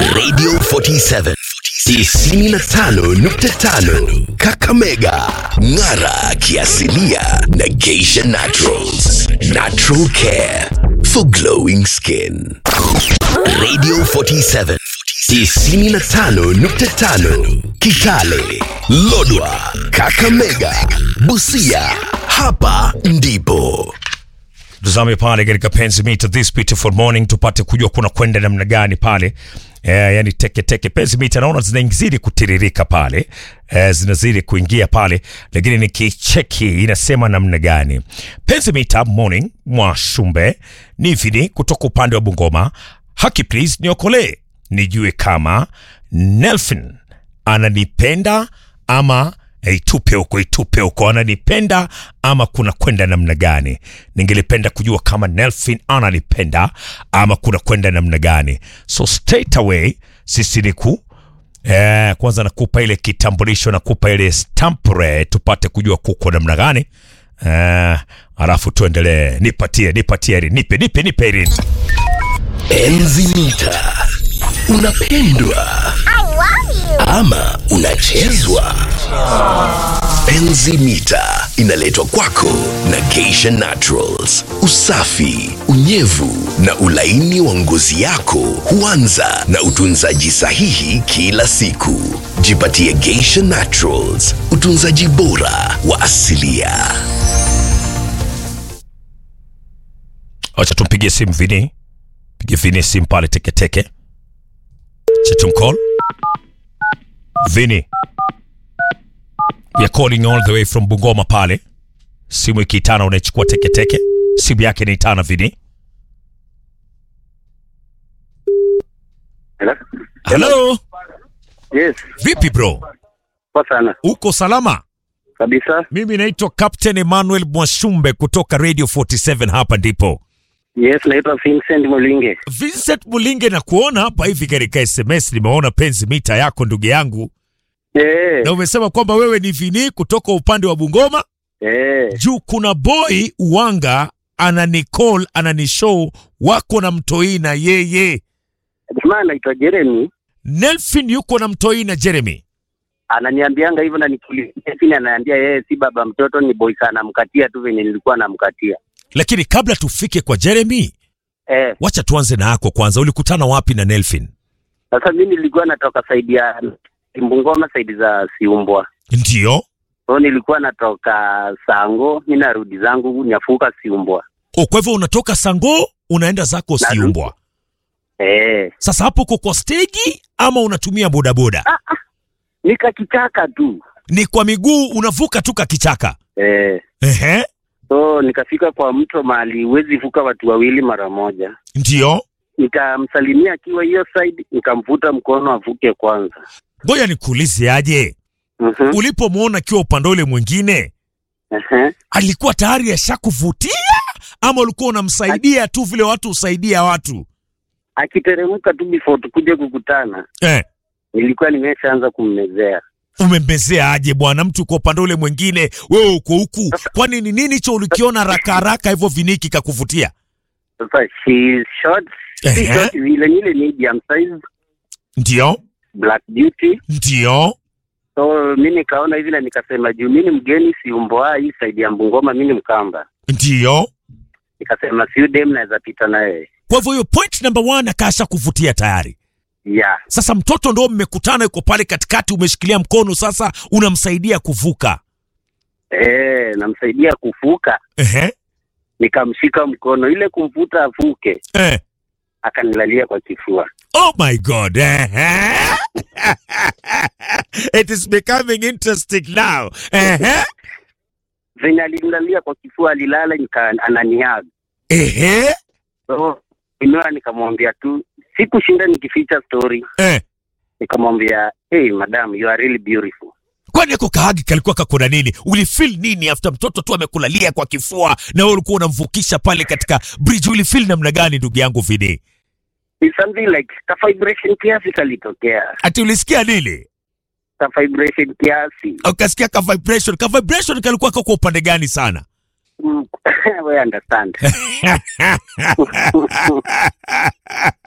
Radio 47 95.5 Kakamega, Ng'ara kiasilia na Geisha Naturals. Natural care for glowing skin. Radio 47 95.5 Kitale, Lodwa, Kakamega, Busia. Hapa ndipo tuzame pale katika penzi meter this beautiful morning tupate kujua kuna kwenda namna gani pale eh, yani teke teke penzi meter naona zinazidi kutiririka pale eh, zinazidi kuingia pale lakini nikicheki inasema namna gani penzi meter morning mwa shumbe ni vini kutoka upande wa bungoma haki please niokolee nijue kama nelfin ananipenda ama eh, itupe huko itupe huko ananipenda ama kuna kwenda namna gani ningelipenda kujua kama nelfin ananipenda ama kuna kwenda namna gani so straight away sisi ni ku eh, kwanza nakupa ile kitambulisho nakupa ile stampre tupate kujua kuko namna gani eh, alafu tuendelee nipatie nipatie Irene. nipe nipe nipe Irene. Enzi mita. Unapendwa ama unachezwa? Enzi mita inaletwa kwako na Geisha Naturals. Usafi, unyevu na ulaini wa ngozi yako huanza na utunzaji sahihi kila siku. Jipatie Geisha Naturals, utunzaji bora wa asilia. acha tumpigie simu vini pige vini simu pale teketeke cha tumcall vini we are calling all the way from bungoma pale simu ikiitana unaichukua teketeke simu yake inaitana vini Hello? halo Yes, vipi bro poa sana uko salama kabisa. mimi naitwa captain emmanuel mwashumbe kutoka radio 47 hapa ndipo Yes, naitwa Vincent Mulinge. vincent mulinge na kuona hapa hivi katika sms nimeona penzi mita yako ndugu yangu Eh, na umesema kwamba wewe ni vini kutoka upande wa Bungoma. eh, Juu kuna boy Uwanga ananicall ananishow wako na mtoi na yeye. jamaa anaitwa Jeremy Nelfin yuko na mtoi na Jeremy. ananiambianga hivyo na nikiuliza chini ananiambia yeye si baba mtoto, ni boy sana, mkatia tu venye nilikuwa namkatia. Lakini kabla tufike kwa Jeremy, Eh, wacha tuanze na yako kwanza. Ulikutana wapi na Nelfin? sasa mimi nilikuwa natoka saidi ya Mbungoma, saidi za Siumbwa. Ndio. So nilikuwa natoka Sango, mi narudi zangu Nyafuka Siumbwa. O, kwa hivyo unatoka Sango unaenda zako Narudi. Siumbwa. Eh, Sasa hapo uko kwa stegi ama unatumia bodaboda? nikakichaka tu. Ni kwa miguu unavuka tu kakichaka. Eh, Ehe. so nikafika kwa mto mahali huwezi vuka watu wawili mara moja. Ndio. nikamsalimia akiwa hiyo side, nikamvuta mkono avuke kwanza. Ngoja nikuulize aje. Mhm, ulipomwona akiwa upande ule mwingine ehe. alikuwa tayari ashakuvutia ama ulikuwa unamsaidia tu vile watu husaidia watu Akiteremka tu before tukuje kukutana, eh, nilikuwa nimeshaanza kummezea. umembezea aje bwana mtu uko upande ule mwingine wewe uko huku kwani ni nini hicho ulikiona haraka haraka hivyo viniki kakuvutia Sasa she is short, si Ehe. short vile, nile medium size, ndio black beauty. ndio So mi nikaona hivi na nikasema juu mi ni mgeni Siumboa hii side ya Mbungoma, mi ni Mkamba, ndio nikasema siu dem naweza pita naye kwa hivyo hiyo point number one akasha kuvutia tayari yeah. sasa mtoto ndo mmekutana yuko pale katikati umeshikilia mkono sasa unamsaidia kuvuka Eh, namsaidia kuvuka, Ehe. nikamshika mkono ile kumvuta avuke, Eh. akanilalia kwa kifua. Oh my God. Uh-huh. it is becoming interesting now. Uh-huh. venye alimlalia kwa kifua alilala nika ananiaga Ehe. so inua nikamwambia tu sikushinda nikificha story Eh. nikamwambia hey madam you are really beautiful Kwani ako kahagi kalikuwa kakona nini? Ulifeel nini after mtoto tu amekulalia kwa kifua na wewe ulikuwa unamvukisha pale katika bridge? Ulifeel namna gani ndugu yangu Vini? It's something like ka vibration kiasi kalitokea Ati ulisikia nini? ka vibration kiasi Ukasikia ka vibration. Ka vibration kalikuwa kako upande gani sana? Mm, we understand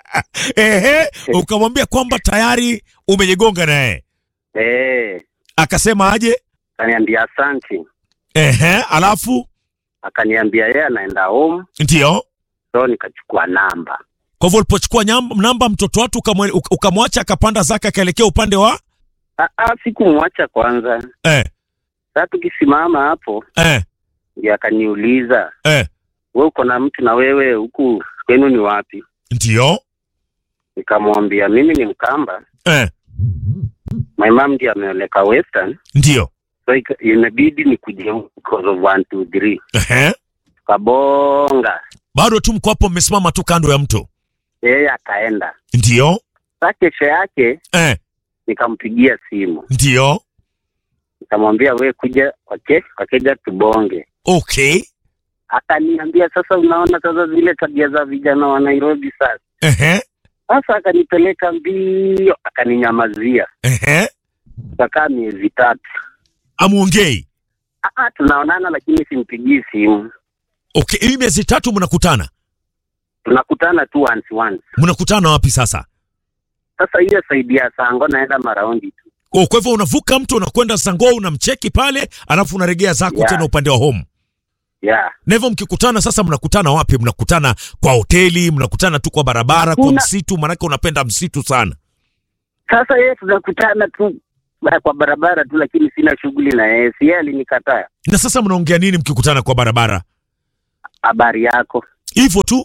Ehe, ukamwambia kwamba tayari umejigonga naye, Eh, akasema aje? akaniambia asante, Ehe, alafu akaniambia yeye anaenda home, ndio so nikachukua namba. kwa hivyo ulipochukua nyam- namba mtoto watu ukamwe- uka- ukamwacha akapanda zake akaelekea upande wa Ah, ah, sikumwacha kwanza. eh, Sasa tukisimama hapo, eh, ndio akaniuliza eh, we uko na mtu na wewe huku kwenu ni wapi? ndio Nikamwambia mimi ni Mkamba, eh, my mom ndiye ameoleka Western, ndio so ika- imebidi nikuje huku because of one two three. Ehe, Tukabonga, bado tu mko hapo mmesimama tu kando ya mto, yeye akaenda. ndio Sasa kesho yake eh, nikampigia simu, ndio nikamwambia we kuja wake wakeja tubonge. okay, Akaniambia sasa, unaona sasa zile tabia za vijana wa Nairobi sasa. ehe, Sasa akanipeleka mbio, akaninyamazia, ehe, tukakaa miezi tatu. amuongei Ah, ah, tunaonana lakini simpigii simu, okay. Hii miezi tatu mnakutana, tunakutana tu once once. mnakutana wapi sasa? Sasa hiyo saidi ya Sango naenda maraundi tu. Oh, kwa hivyo unavuka mto unakwenda Sango unamcheki pale, alafu unaregea zako Yeah. tena upande wa home. Yeah. Na hivyo mkikutana sasa, mnakutana wapi? Mnakutana kwa hoteli, mnakutana tu kwa barabara, kwa Hakuna- msitu? Maanake unapenda msitu sana. Sasa yeye tunakutana tu ba- kwa barabara tu, lakini sina shughuli na yeye, si yeye alinikataa. Na sasa mnaongea nini mkikutana kwa barabara? Habari yako Hivyo tu.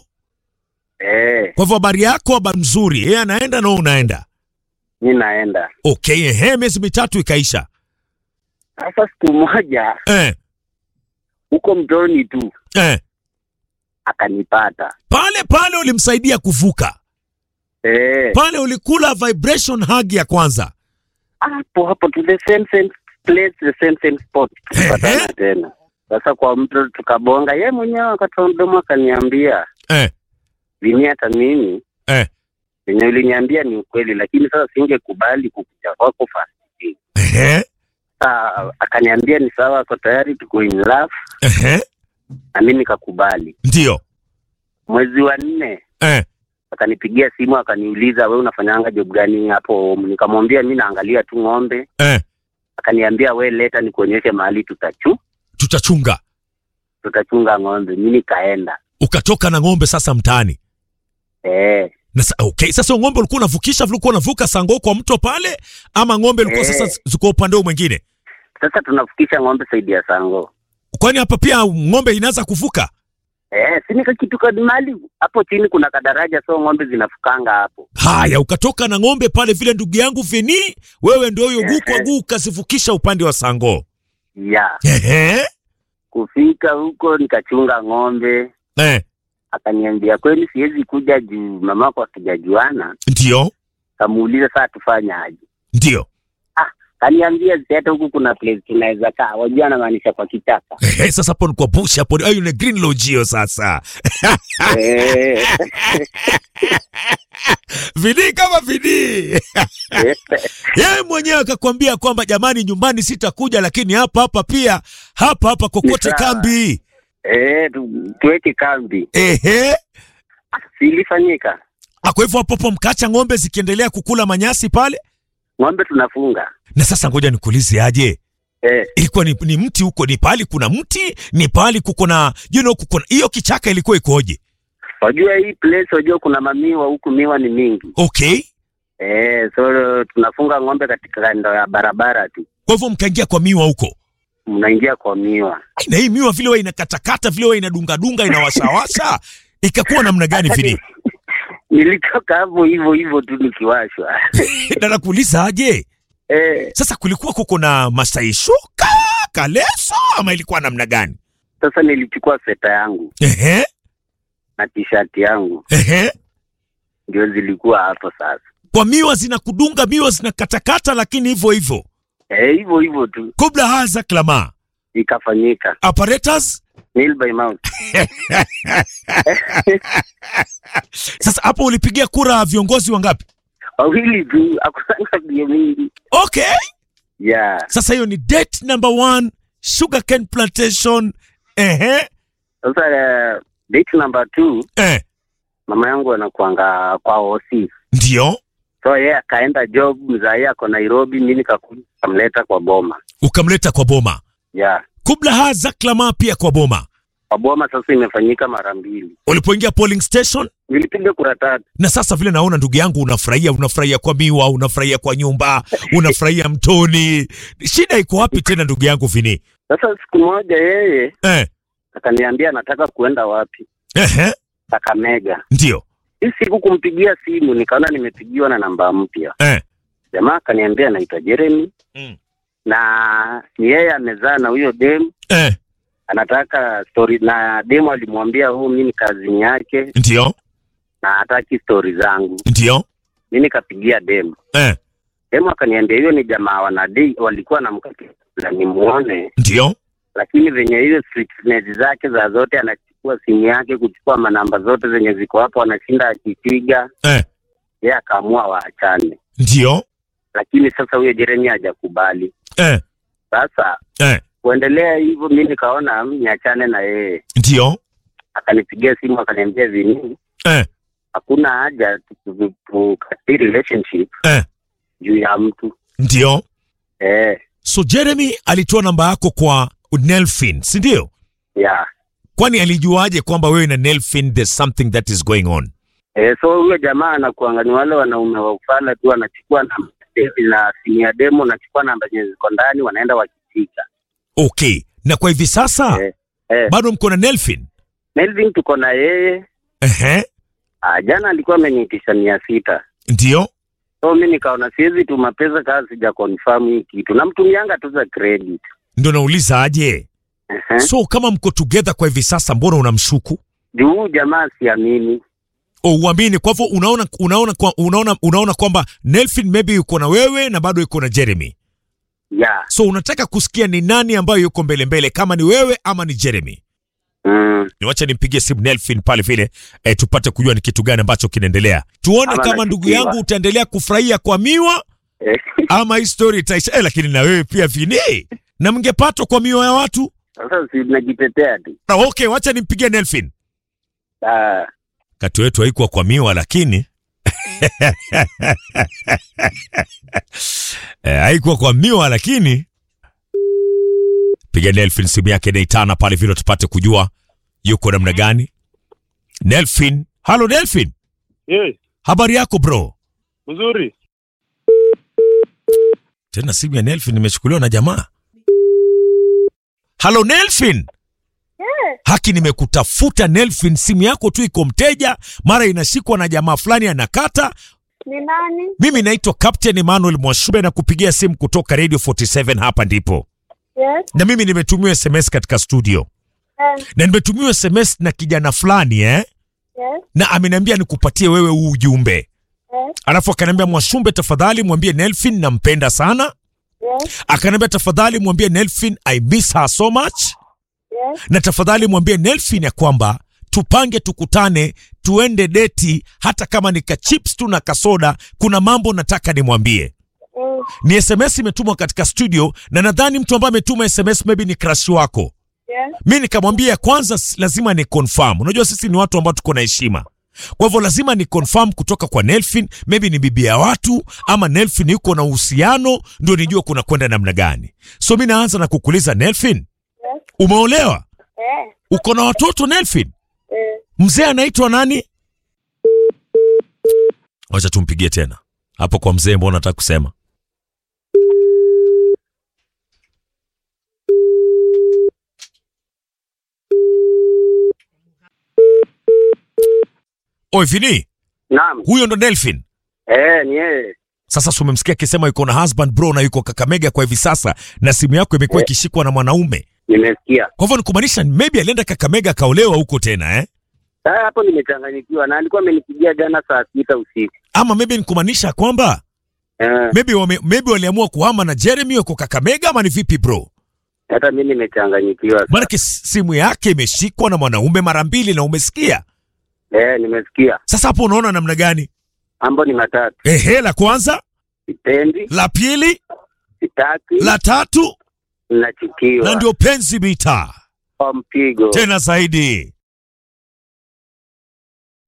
eh, Kwa hivyo habari yako, habari mzuri, yeye anaenda na wewe unaenda. mi naenda. Okay, ehe, miezi mitatu ikaisha. Sasa siku moja Eh, huko mtoni tu eh. akanipata Pale pale ulimsaidia kuvuka, eh, pale ulikula vibration hug ya kwanza. hapo hapo to the same same place the same same spot tukapatana Ehe. tena. Sasa kwa mto tukabonga, ye mwenyewe akatoa mdomo akaniambia, Eh, vini hata mimi eh, venye uliniambia ni ukweli, lakini sasa singekubali kukuja kwako fast. ehe, Sasa akaniambia ni sawa, ako tayari tuko in love, ehe, na mimi nikakubali. ndio. Mwezi wa nne Eh, akanipigia simu akaniuliza, we unafanyanga job gani hapo home? Nikamwambia mi naangalia tu ng'ombe. eh, Akaniambia we leta nikuonyeshe mahali tutachu tutachunga. tutachunga ng'ombe. Mi nikaenda Ukatoka na ng'ombe sasa mtaani. eh, Na sa, okay, sasa ng'ombe ulikuwa unavukisha vile ulikuwa unavuka Sango kwa mto pale ama ng'ombe ilikuwa Eh. sasa ziko upande huu mwingine? sasa tunafikisha ng'ombe saidi ya Sango Kwani hapa pia ng'ombe inaanza kuvuka? eh, si nikakituka mahali hapo chini kuna kadaraja, so ng'ombe zinafukanga hapo. Haya, ukatoka na ng'ombe pale vile, ndugu yangu Veni, wewe ndio huyo guu kwa guu ukazivukisha upande wa Sango. ya Ehe, kufika huko nikachunga ng'ombe. eh, Akaniambia kweli siwezi kuja juu mamako hatujajuana. ndio Kamuuliza saa tufanye aje? ndio. Kaniambia si hata huku kuna place tunaweza kaa, wajua anamaanisha kwa kichaka Ehe, sasa hapo ni kwa bush hapo, ayo ni green lodge hiyo sasa. Eh, Vini kama Vini. Yeye mwenyewe akakwambia kwamba jamani, nyumbani sitakuja, lakini hapa hapa pia hapa hapa kokote Ni sawa. kambi. eh, tu- tuweke kambi. Ehe, Silifanyika Ah, kwa hivyo hapo hapo mkacha ng'ombe zikiendelea kukula manyasi pale. ng'ombe tunafunga Na sasa ngoja nikuulize aje, eh, ilikuwa ni, ni mti huko, ni pahali kuna mti, ni pahali kuko na you know, kuko na hiyo kichaka ilikuwa ikoje? wajua hii place, wajua kuna mamiwa huku, miwa ni mingi Okay, eh, so tunafunga ng'ombe katika kando ya barabara tu, kwa hivyo mkaingia kwa miwa huko. mnaingia kwa miwa. Ai, Na hii miwa vile wa inakatakata vile wa inadungadunga inawashawasha, ikakuwa namna gani vile? Nilitoka hapo hivyo hivyo tu nikiwashwa Na nakuuliza aje, eh, sasa kulikuwa kuko na masaishuka kaleso ama ilikuwa namna gani? sasa nilichukua sweta yangu Ehe, na t-shirt yangu ehe. ndio zilikuwa hapo sasa, Kwa miwa zinakudunga, miwa zinakatakata, lakini hivyo hivyo eh, hivyo hivyo tu kubla haza klama ikafanyika apparatus. nail by mouth. Sasa hapo ulipigia kura viongozi wangapi? wawili tu, akusanga bio mingi Okay, yeah. sasa hiyo ni date number one, sugarcane plantation. Ehe, Sasa uh, date number two eh, mama yangu anakuanga kwa OC. ndio So yeye akaenda job, mzae ako Nairobi, mimi nikakuja kamleta kwa boma. ukamleta kwa boma Yeah. kubla haza klama pia kwa boma Kwa boma sasa imefanyika mara mbili. ulipoingia polling station Nilipiga kura tatu. na sasa vile naona ndugu yangu unafurahia unafurahia kwa miwa unafurahia kwa nyumba unafurahia mtoni shida iko wapi tena ndugu yangu vini Sasa siku moja yeye eh, akaniambia anataka kuenda wapi? ehe, Kakamega. ndio Hii siku kumpigia simu nikaona nimepigiwa na namba mpya. eh, Jamaa akaniambia anaitwa Jeremy mm, na ni yeye amezaa na huyo dem eh, anataka story na demo alimwambia huu mimi ni kazini yake ndio na hataki stori zangu. ndio Mi nikapigia demo, eh, demo akaniambia hiyo ni jamaa wanadei walikuwa na mkakila nimuone, ndio lakini venye hiyo strictness zake za zote, anachukua simu yake kuchukua manamba zote zenye ziko hapo, anashinda akipiga, eh, yeye akaamua waachane, ndio lakini sasa huyo Jeremy hajakubali. eh, Sasa eh, kuendelea hivyo, mi nikaona mm, niachane na yeye. ndio Akanipigia simu akaniambia vinini eh, hakuna haja tu- tukati relationship eh, juu ya mtu ndio eh, so jeremy alitoa namba yako kwa nelfin si ndio ya kwani alijuaje kwamba wewe na nelfin there's something that is going on eh, so huyo jamaa anakuanga ni wale wanaume wa ufala tu, anachukua namba na simu ya demo, anachukua namba zenye ziko ndani, wanaenda wakipiga okay na kwa hivi sasa eh, eh. bado mko na nelfin Melvin tuko na yeye ehe ah, jana alikuwa ameniitisha mia sita ndio so mi nikaona siwezi tuma pesa kaa sija confirm hii kitu, namtumianga tu za credit ndo nauliza aje Ehe. so kama mko together kwa hivi sasa mbona unamshuku juu huyu jamaa siamini O, uamini kwa hivyo unaona unaona kwa, unaona unaona kwamba nelfin maybe yuko na wewe na bado yuko na jeremy ya so unataka kusikia ni nani ambayo yuko mbele mbele kama ni wewe ama ni jeremy mm. niwacha nimpigie simu nelfin pale vile eh, tupate kujua ni kitu gani ambacho kinaendelea tuone Ama kama ndugu nachukiwa. yangu utaendelea kufurahia kwa miwa Eh, ama hii story itaisha eh, lakini na wewe pia vini na mngepatwa kwa miwa ya watu Sasa si najitetea tu na okay wacha nimpigie nelfin Ah, kati wetu haikuwa kwa miwa lakini eh, haikuwa kwa miwa lakini piga Nelfin simu yake naitana pale vile tupate kujua yuko namna gani. Nelfin, halo Nelfin, Yes, habari yako bro? mzuri. Tena simu ya Nelfin imechukuliwa na jamaa. Halo Nelfin. Haki nimekutafuta Nelfin, simu yako tu iko mteja, mara inashikwa na jamaa fulani anakata. Ni nani? Mimi naitwa Captain Emmanuel Mwashube na kupigia simu kutoka Radio 47 hapa ndipo. Yes. Na mimi nimetumiwa SMS katika studio. Eh, Na nimetumiwa SMS na kijana fulani eh? yes. Na ameniambia nikupatie wewe huu ujumbe. Eh, Alafu akaniambia Mwashumbe, tafadhali mwambie Nelfin nampenda sana. yes. Akaniambia tafadhali mwambie Nelfin I miss her so much. Yes. Na tafadhali mwambie Nelfin ya kwamba tupange tukutane tuende deti hata kama ni kachips tu na kasoda. Kuna mambo nataka nimwambie. Mm, Ni SMS imetumwa katika studio na nadhani mtu ambaye ametuma SMS maybe ni crush wako. yes. Mi nikamwambia kwanza, s- lazima ni confirm. Unajua sisi ni watu ambao tuko na heshima, kwa hivyo lazima ni confirm kutoka kwa Nelfin, maybe ni bibi ya watu ama Nelfin yuko na uhusiano, ndio nijue kuna kwenda namna gani. So mi naanza na kukuuliza Nelfin, Yes. umeolewa? Eh, Uko na watoto Nelfin? eh. Mzee anaitwa nani? Wacha tumpigie tena hapo kwa mzee, mbona nataka kusema Oi Vini, Naam. huyo ndo Nelfin. Eh, ni yeye. Sasa si umemsikia akisema yuko na husband bro na yuko Kakamega kwa hivi sasa, na simu yako imekuwa Eh. ikishikwa na mwanaume. Nimesikia. Kwa hivyo ni kumaanisha maybe alienda Kakamega akaolewa huko tena eh? Sasa hapo nimechanganyikiwa na alikuwa amenipigia jana saa sita usiku. Ama maybe ni kumaanisha kwamba Eh, maybe wame, maybe waliamua kuhama na Jeremy yuko Kakamega ama ni vipi bro? hata mimi nimechanganyikiwa. Maanake s- simu yake imeshikwa na mwanaume mara mbili na umesikia. Eh, nimesikia. Sasa hapo unaona namna gani? Mambo ni matatu. Ehe, la kwanza, Sipendi, la pili, sitaki, la tatu nachukiwa. na ndio penzi mita kwa mpigo. tena zaidi.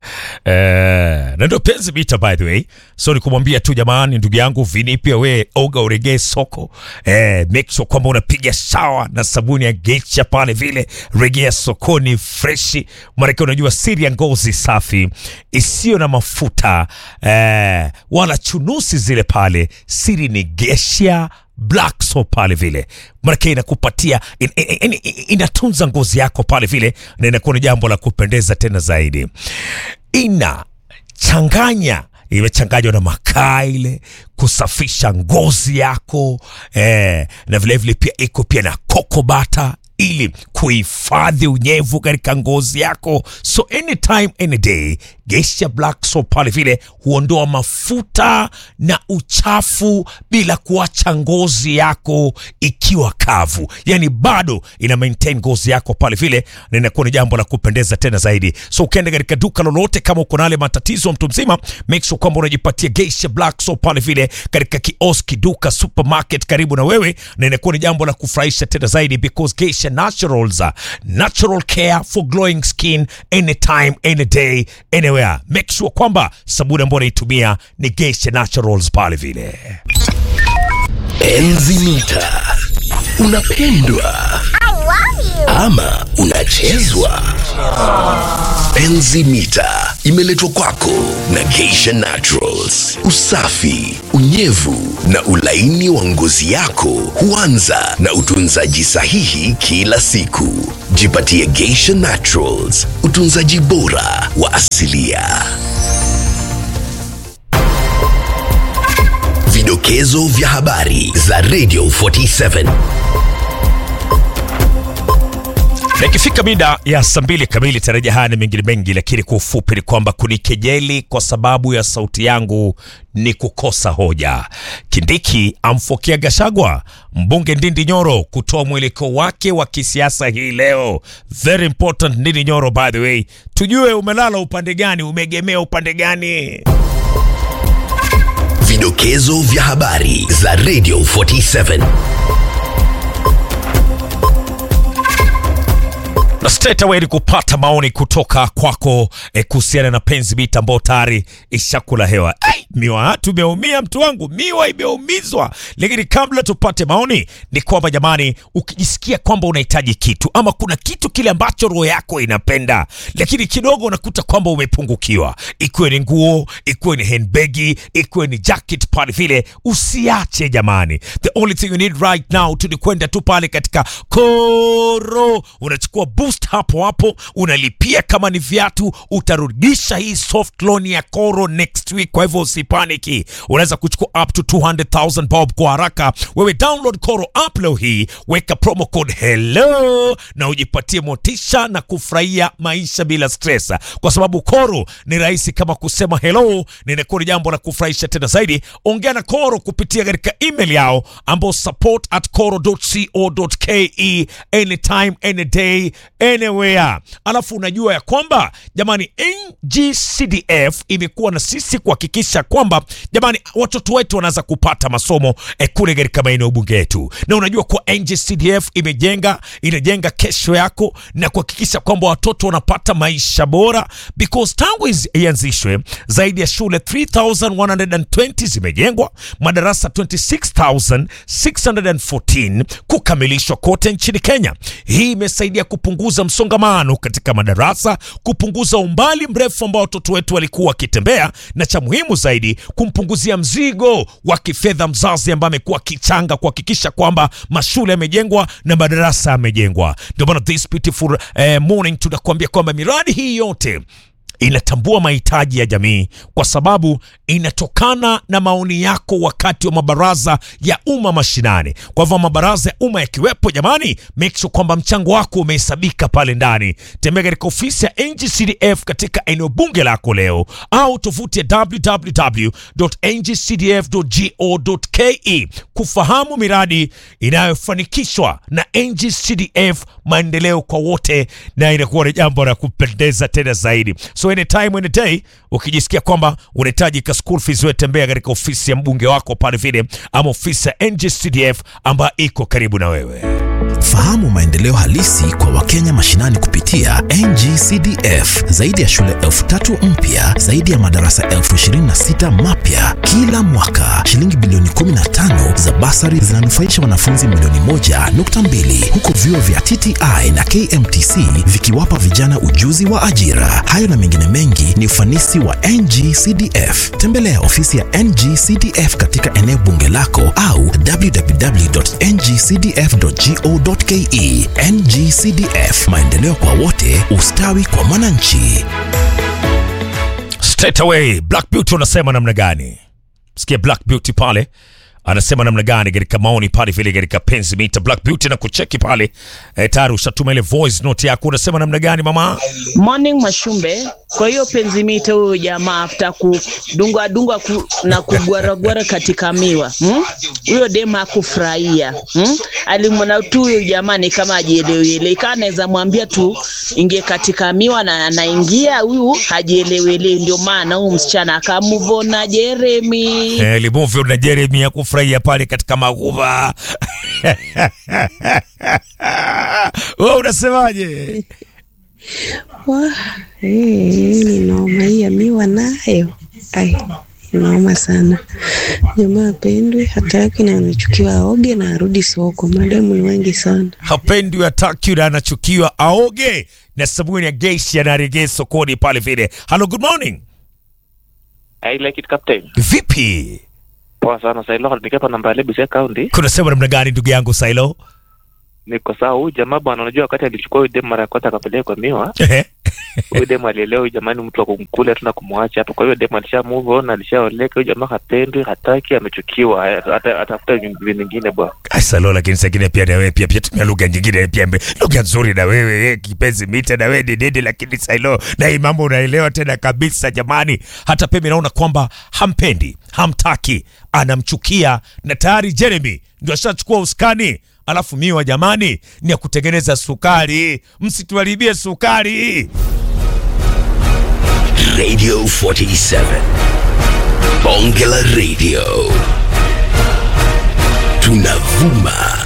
Eh, na ndio penzi mita by the way so ni kumwambia tu jamani ndugu yangu vini pia we oga uregee soko eh, make sure kwamba unapiga sawa na sabuni ya geisha pale vile regea sokoni freshi maanake unajua siri ya ngozi safi isiyo na mafuta eh, wala chunusi zile pale siri ni geisha black soap pale vile manake inakupatia in, in, in, in, inatunza ngozi yako pale vile na inakuwa ni jambo la kupendeza tena zaidi ina changanya imechanganywa na makaa ile kusafisha ngozi yako eh, na vilevile vile pia iko pia na kokobata ili kuhifadhi unyevu katika ngozi yako so anytime any day geisha black soap pale vile huondoa mafuta na uchafu bila kuacha ngozi yako ikiwa kavu yani bado ina maintain ngozi yako pale vile na inakuwa ni jambo la kupendeza tena zaidi so ukienda katika duka lolote kama uko na yale matatizo mtu mzima make sure kwamba unajipatia geisha black soap pale vile katika kioski duka supermarket karibu na wewe na inakuwa ni jambo la kufurahisha tena zaidi because geisha naturals are natural care for glowing skin anytime any day anywhere make sure kwamba sabuni ambayo unaitumia ni geisha naturals pale vile Enzi mita. Unapendwa ama unachezwa? Enzi mita imeletwa kwako na Geisha Naturals. Usafi, unyevu na ulaini wa ngozi yako huanza na utunzaji sahihi kila siku. Jipatie Geisha Naturals, utunzaji bora wa asilia. Vidokezo vya habari za Radio 47. na ikifika mida ya saa mbili kamili tarajia haya na mengine mengi lakini kwa ufupi ni kwamba kunikejeli kwa sababu ya sauti yangu ni kukosa hoja kindiki amfokea gashagwa mbunge ndindi nyoro kutoa mwelekeo wake wa kisiasa hii leo very important ndindi nyoro by the way tujue umelala upande gani umeegemea upande gani Vidokezo vya habari za Radio 47. na straight away ni kupata maoni kutoka kwako eh, kuhusiana na penzi mita ambao tayari ishakula hewa Ai, miwa tumeumia mtu wangu miwa imeumizwa lakini kabla tupate maoni ni kwamba jamani ukijisikia kwamba unahitaji kitu ama kuna kitu kile ambacho roho yako inapenda lakini kidogo unakuta kwamba umepungukiwa ikiwe ni nguo ikiwe ni handbagi ikiwe ni jacket pale vile usiache jamani the only thing you need right now tu ni kwenda tu pale katika koro unachukua boost hapo hapo unalipia kama ni viatu utarudisha hii soft loan ya koro next week kwa hivyo usipaniki unaweza kuchukua up to 200000 bob kwa haraka wewe download koro app leo hii weka promo code hello na ujipatie motisha na kufurahia maisha bila stress kwa sababu koro ni rahisi kama kusema hello ninakuwa ni jambo la kufurahisha tena zaidi ongea na koro kupitia katika email yao ambao support at koro.co.ke anytime any day anywhere alafu unajua ya kwamba jamani ngcdf imekuwa na sisi kuhakikisha kwamba jamani watoto wetu wanaweza kupata masomo eh, kule katika maeneo bunge yetu na unajua kuwa ngcdf imejenga inajenga kesho yako na kuhakikisha kwamba watoto wanapata maisha bora because tangu izi- ianzishwe zaidi ya shule 3120 zimejengwa madarasa 26614 kukamilishwa kote nchini kenya hii imesaidia kupunguza msongamano katika madarasa kupunguza umbali mrefu ambao watoto wetu walikuwa wakitembea na cha muhimu zaidi kumpunguzia mzigo wa kifedha mzazi ambaye amekuwa akichanga kuhakikisha kwamba mashule yamejengwa na madarasa yamejengwa ndio maana this beautiful eh, morning tunakuambia kwamba miradi hii yote inatambua mahitaji ya jamii kwa sababu inatokana na maoni yako wakati wa mabaraza ya umma mashinani. Kwa hivyo mabaraza ya umma yakiwepo, jamani, make sure kwamba mchango wako umehesabika pale ndani. Tembea katika ofisi ya NGCDF katika eneo bunge lako leo, au tovuti ya www.ngcdf.go.ke kufahamu miradi inayofanikishwa na NGCDF, maendeleo kwa wote, na inakuwa ni jambo la kupendeza tena zaidi. So anytime any day ukijisikia kwamba unahitaji ka school fees, wewe tembea katika ofisi ya mbunge wako pale vile, ama ofisi ya NGCDF ambayo iko karibu na wewe. Fahamu maendeleo halisi kwa Wakenya mashinani kupitia NGCDF. Zaidi ya shule elfu tatu mpya, zaidi ya madarasa elfu ishirini na sita mapya kila mwaka. Shilingi bilioni 15 za basari zinanufaisha wanafunzi milioni moja nukta mbili huku vyuo vya TTI na KMTC vikiwapa vijana ujuzi wa ajira. Hayo na mengine mengi ni ufanisi wa NGCDF. Tembelea ofisi ya NGCDF katika eneo bunge lako au www.ngcdf.go.ke. NGCDF, maendeleo kwa wote, ustawi kwa mwananchi. Straight away Black Beauty unasema namna gani? Sikia Black Beauty pale anasema namna gani katika maoni pale vile katika penzi mita Black Beauty na kucheki pale e, tayari ushatuma ile voice note yako, unasema namna gani mama? Morning Mashumbe. Kwa hiyo penzimite huyo jamaa afta kudungwa dungwa ku, na kugwaragwara katika miwa hmm? huyo dema hakufurahia hmm? alimwona tu huyo jamaa ni kama ajielewele, kaa anaweza mwambia tu ingie katika miwa na anaingia, huyu hajielewele. Ndio maana huyu msichana akamuvona Jeremy. Eh, Limovyo na Jeremy ya kufurahia pale katika maguva. Wewe unasemaje? Wa, eh, ni noma hii ya miwa nayo. Ai, noma sana. Jamaa apendwe, hataki na anachukiwa aoge na arudi soko. Mademu ni wengi sana. Hapendi hataki na anachukiwa aoge na sabuni ya geishi anaregea sokoni pale vile. Hello, good morning. I like it captain. Vipi? Poa sana Sailo, nikipa namba ya Busia County. Kuna sema namna gani ndugu yangu Sailo? Niko sawa. Huyu jamaa bwana, unajua wakati alichukua huyu demu mara ya kwanza akapeleka miwa, Ehe. huyu demu alielewa huyu jamani mtu wa kumkula tu na kumwacha hapo. Kwa hiyo demu alisha move on, alishaoleka. Huyu jamaa hapendwi, hataki, amechukiwa, hata atafuta nyingine nyingine bwana. Ai, Sailo, lakini sengine pia na wewe pia pia tumia lugha nyingine pia mbe- lugha nzuri na wewe eh, kipenzi mita na wewe dedede, lakini Sailo na hii mambo unaelewa tena kabisa jamani. Hata Pemi naona kwamba hampendi, hamtaki, anamchukia na tayari Jeremy ndio ashachukua uskani. Alafu miwa jamani, ni ya kutengeneza sukari, msituharibie sukari. Radio 47. Bonge la Radio. Tunavuma